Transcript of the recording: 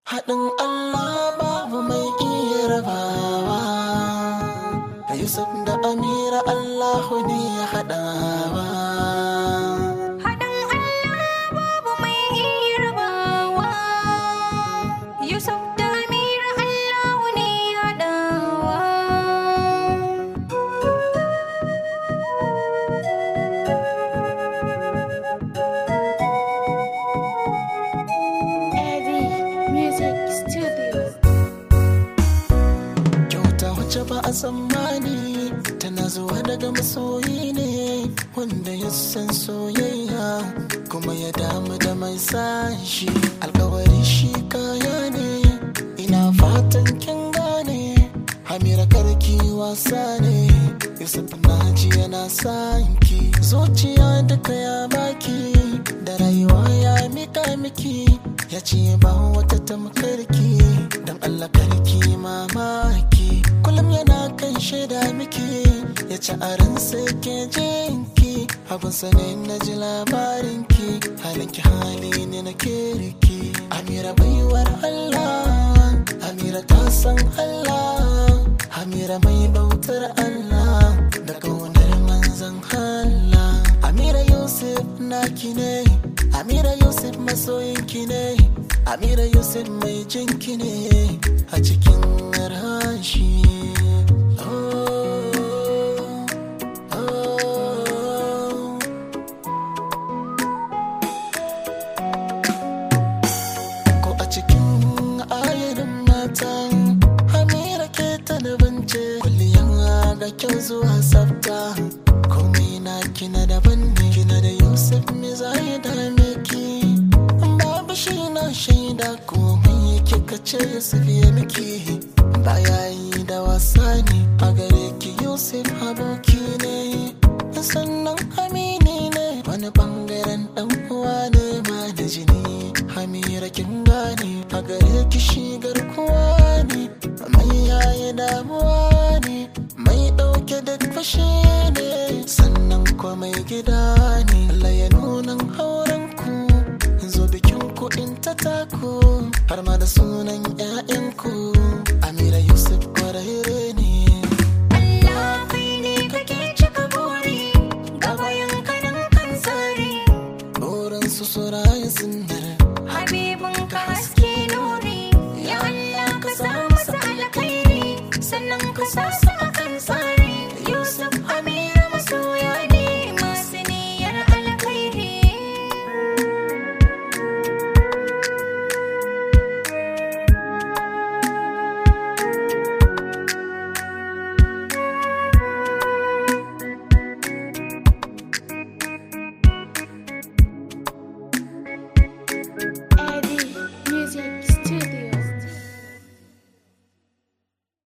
Haɗin Allah babu mai iya rabawa. Yusuf da Amira Allahu ne ya haɗawa. Haɗin Allah babu mai iya rabawa. Yusuf da Amira Allahu ne ya haɗawa. Eddie Music Studio. Kyauta wacce ba a tsammani tana zuwa daga masoyi ne wanda ya san soyayya kuma ya damu da mai sashi alkawari shi kaya ne ina fatan kin gane Hamira karki wasa ne Yusuf naji yana sanki zuciya duka ya baki da rayuwa ya mika miki ya ce ba wata tamkarki don Allah karki mamaki kullum yana kan shaida miki ya ci a ransa ke jinki abin sane na ji labarinki halinki hali ne na kirki Amira baiwar Allah Amira ta san Allah Amira mai bautar Allah da kaunar manzan Allah Amira Yusuf naki ne Amira Yusuf masoyinki ne Amira Yusuf mai jinki ne a cikin rashi Oh, oh. ko a cikin ayarin matan hamira ke ta da bance kulliyan ga kyau zuwa tsafta komai na kina daban ne kina da yusuf me za ya dame ki babu shi na shaida komai kika ce yusuf ya miki baya yi da wasa ne a gare ki yusuf aboki ne sannan amini ne wani bangaren dan uwa ne ma da jini hamira kin gane a gare ki shi garkuwa ne mai yaye damuwa ne mai dauke da fashi ne sannan ko mai gida ne Allah ya nunan auren ku zo bikin ku in ta taku har ma da sunan 'ya'yanku